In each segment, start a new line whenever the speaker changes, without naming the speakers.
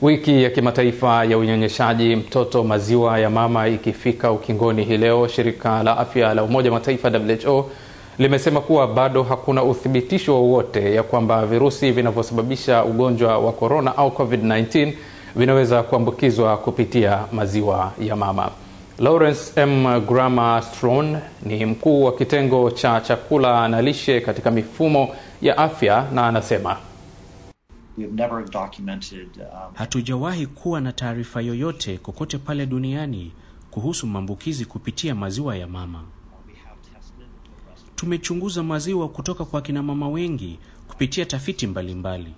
Wiki ya kimataifa ya unyonyeshaji mtoto maziwa ya mama ikifika ukingoni hii leo, shirika la afya la Umoja wa Mataifa WHO limesema kuwa bado hakuna uthibitisho wowote ya kwamba virusi vinavyosababisha ugonjwa wa korona au COVID-19 vinaweza kuambukizwa kupitia maziwa ya mama. Lawrence M. Grama Stron ni mkuu wa kitengo cha chakula na lishe katika mifumo ya afya na anasema
Hatujawahi kuwa na taarifa yoyote kokote pale duniani kuhusu maambukizi kupitia maziwa ya mama. Tumechunguza maziwa kutoka kwa kina mama wengi kupitia tafiti mbalimbali mbali.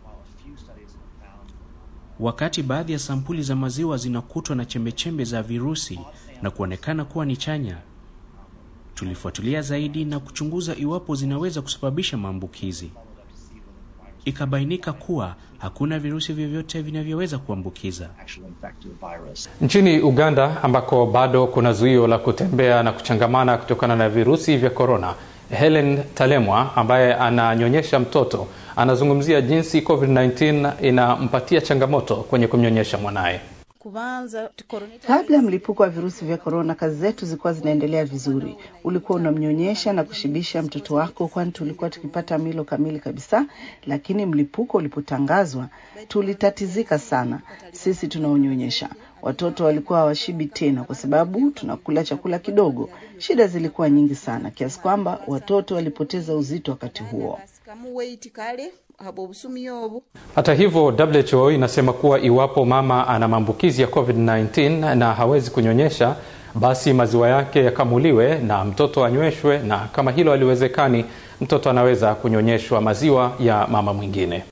Wakati baadhi ya sampuli za maziwa zinakutwa na chembechembe za virusi na kuonekana kuwa ni chanya, tulifuatilia zaidi na kuchunguza iwapo zinaweza kusababisha maambukizi. Ikabainika kuwa hakuna virusi vyovyote vinavyoweza kuambukiza.
Nchini Uganda ambako bado kuna zuio la kutembea na kuchangamana kutokana na virusi vya korona, Helen Talemwa ambaye ananyonyesha mtoto anazungumzia jinsi COVID-19 inampatia changamoto kwenye kumnyonyesha mwanaye.
Kabla ya mlipuko wa virusi vya korona, kazi zetu zilikuwa zinaendelea vizuri. Ulikuwa unamnyonyesha na kushibisha mtoto wako, kwani tulikuwa tukipata milo kamili kabisa. Lakini mlipuko ulipotangazwa, tulitatizika sana. Sisi tunaonyonyesha watoto walikuwa hawashibi tena, kwa sababu tunakula chakula kidogo. Shida zilikuwa nyingi sana kiasi kwamba watoto walipoteza uzito wakati huo.
Hata hivyo, WHO inasema kuwa iwapo mama ana maambukizi ya COVID-19 na hawezi kunyonyesha, basi maziwa yake yakamuliwe na mtoto anyweshwe, na kama hilo haliwezekani, mtoto anaweza kunyonyeshwa maziwa ya mama mwingine.